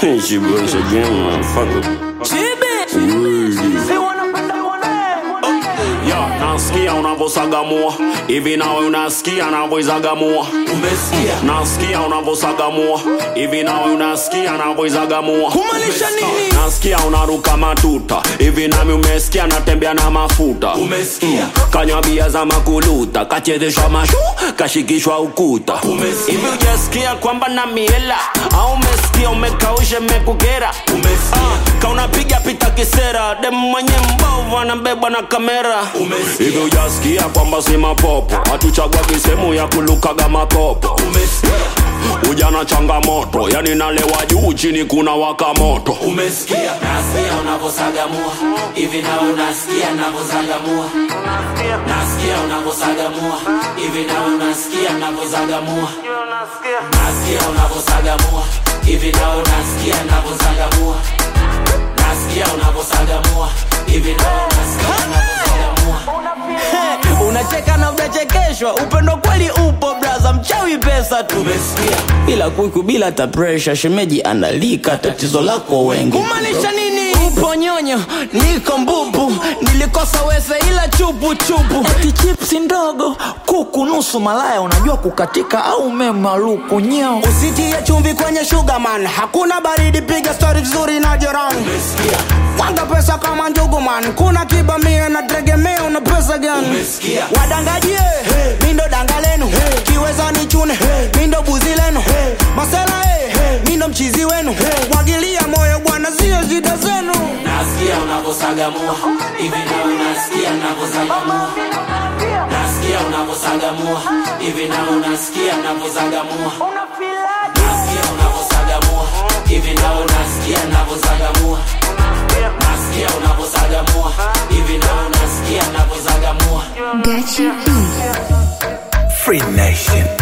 she was again, motherfucker. Ya, nasikia unavosagamua hivi nawe unasikia navoizagamua umesikia nasikia unavosagamua hivi nawe unasikia navoizagamua kumaanisha nini nasikia unaruka matuta hivi nami umesikia natembea na mafuta umesikia kanywa bia za makuluta kachezeshwa mashu kashikishwa ukuta Umesikia. hivi ujasikia kwamba na miela au umesikia umekaushe mekukera umesikia kaunapiga pita kisera dem mwenye mbovu anabebwa na kamera Umesikia. hivi ujasikia kwamba si mapopo hatuchagua kisehemu ya kulukaga makopo umesikia ujana changamoto yani nalewa juu chini kuna waka moto umesikia nasikia unavosagamua hivi na unasikia navozagamua nasikia unavosagamua hivi na unasikia navozagamua nasikia unavosagamua hivi na unasikia navozagamua nasikia unavosagamua hivi na unasikia navozagamua unacheka na ujachekeshwa upendo kweli upo braza mchawi pesa tu umesikia bila kuku bila hata presha shemeji analika tatizo lako wengi kumaanisha nini upo nyonyo niko mbubu nilikosa wese ila chupu chupu eti chipsi ndogo kuku nusu malaya unajua kukatika au memaluku nyeo usitie chumvi kwenye sugarman hakuna baridi piga stori vizuri na jirani umesikia wanga pesa kama njugu man kuna kibamia na tegemea una pesa gani umesikia wadangajie hey. mindo danga lenu hey. kiweza ni chune hey. mindo buzi lenu hey. masela hey. hey. mindo mchizi wenu hey. mwagilia moyo bwana sio shida zenu nasikia unavosagamua hivi na unasikia navozagamua nasikia unavosagamua hivi na unasikia navozagamua nasikia unavosagamua hivi na unasikia navozagamua nasikia unavosagamua hivi na unasikia navozagamua Gachi B. Free Nation.